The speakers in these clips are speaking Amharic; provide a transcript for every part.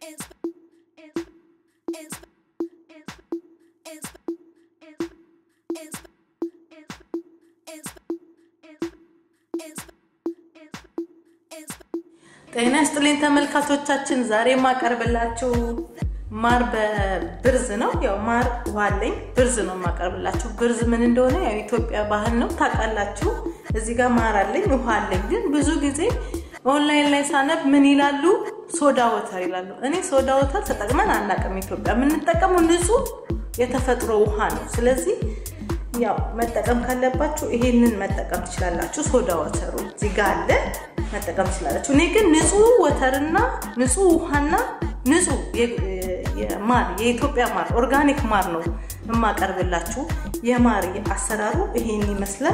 ጤና ይስጥልኝ ተመልካቾቻችን፣ ዛሬ የማቀርብላችሁ ማር በብርዝ ነው። ያው ማር ውሃ አለኝ፣ ብርዝ ነው የማቀርብላችሁ። ብርዝ ምን እንደሆነ ያው ኢትዮጵያ ባህል ነው ታውቃላችሁ። እዚህ ጋር ማር አለኝ፣ ውሃ አለኝ። ግን ብዙ ጊዜ ኦንላይን ላይ ሳነብ ምን ይላሉ? ሶዳ ወተር ይላሉ። እኔ ሶዳ ወተር ተጠቅመን አናውቅም። ኢትዮጵያ የምንጠቀመው ንጹህ የተፈጥሮ ውሃ ነው። ስለዚህ ያው መጠቀም ካለባችሁ ይሄንን መጠቀም ትችላላችሁ። ሶዳ ወተሩ እዚህ ጋር አለ መጠቀም ትችላላችሁ። እኔ ግን ንጹህ ወተርና ንጹህ ውሃና ንጹህ ማር የኢትዮጵያ ማር ኦርጋኒክ ማር ነው የማቀርብላችሁ። የማር አሰራሩ ይሄን ይመስላል።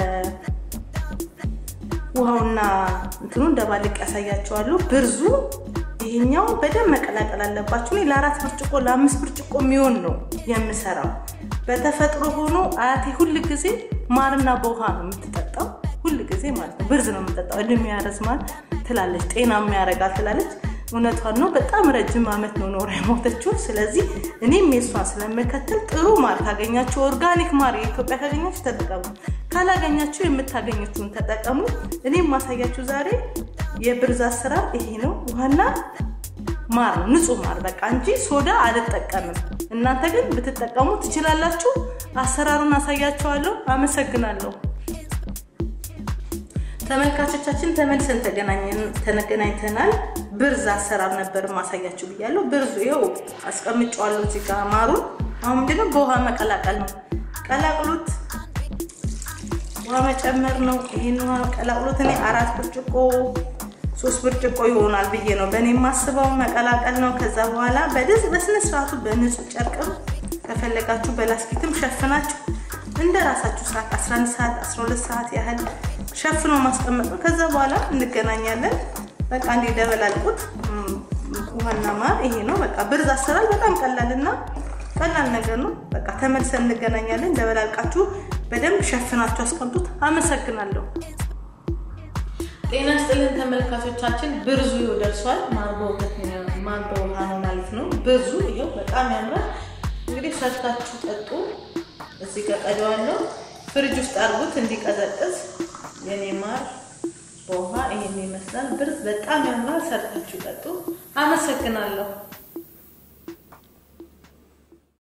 ውሃውና እንትኑ እንደባልቅ ያሳያቸዋለሁ። ብርዙ ይሄኛው በደንብ መቀላቀል አለባችሁ። እኔ ለአራት ብርጭቆ ለአምስት ብርጭቆ የሚሆን ነው የምሰራው። በተፈጥሮ ሆኖ አያቴ ሁል ጊዜ ማርና በውሃ ነው የምትጠጣው። ሁል ጊዜ ማለት ነው ብርዝ ነው የምትጠጣው። እድሜ ያረዝማል ትላለች፣ ጤናማ ያደርጋል ትላለች። እውነቷን ነው። በጣም ረጅም ዓመት ነው ኖራ የሞተችው። ስለዚህ እኔም የሷን ስለምከተል ጥሩ ማር ካገኛችሁ፣ ኦርጋኒክ ማር የኢትዮጵያ ካገኛችሁ ተጠቀሙ፣ ካላገኛችሁ የምታገኙትን ተጠቀሙ። እኔም ማሳያችሁ ዛሬ የብርዝ አሰራር ይሄ ነው። ውሃና ማር ነው፣ ንጹህ ማር በቃ እንጂ ሶዳ አልጠቀምም። እናንተ ግን ብትጠቀሙ ትችላላችሁ። አሰራሩን አሳያችኋለሁ። አመሰግናለሁ። ተመልካቾቻችን ተመልሰን ተገናኝተናል። ብርዝ አሰራር ነበር ማሳያችሁ ብያለሁ። ብርዙ ይኸው አስቀምጫዋለሁ እዚህ ጋር ማሩን። አሁን ምንድነው በውሃ መቀላቀል ነው። ቀላቅሉት፣ ውሃ መጨመር ነው። ይህን ውሃ ቀላቅሉት። እኔ አራት ብርጭቆ ሶስት ብርጭቆ ይሆናል ብዬ ነው በእኔ የማስበው። መቀላቀል ነው። ከዛ በኋላ በደዝ በስነ ስርዓቱ በንጹህ ጨርቅም ከፈለጋችሁ በላስቲክም ሸፍናችሁ እንደ ራሳችሁ ሰዓት 11 ሰዓት 12 ሰዓት ያህል ሸፍኖ ማስቀመጥ ነው። ከዛ በኋላ እንገናኛለን። በቃ እንደ ደበላልቁት ውሃና ማር ይሄ ነው። በቃ ብርዝ አሰራር በጣም ቀላልና ቀላል ነገር ነው። በቃ ተመልሰን እንገናኛለን። ደበላልቃችሁ በደንብ ሸፍናችሁ አስቀምጡት። አመሰግናለሁ። ጤና ስጥልን ተመልካቾቻችን፣ ብርዙ ይኸው ደርሷል። ማር በውሃ ነው ማለት ነው። ብርዙ ይኸው በጣም ያምራል። እንግዲህ ሰርታችሁ ጠጡ። እዚህ ጋር ቀደዋለሁ። ፍሪጅ ውስጥ አድርጉት እንዲቀዘቅዝ። የኔ ማር በውሃ ይሄን ይመስላል። ብርዝ በጣም ያምራል። ሰርታችሁ ጠጡ። አመሰግናለሁ።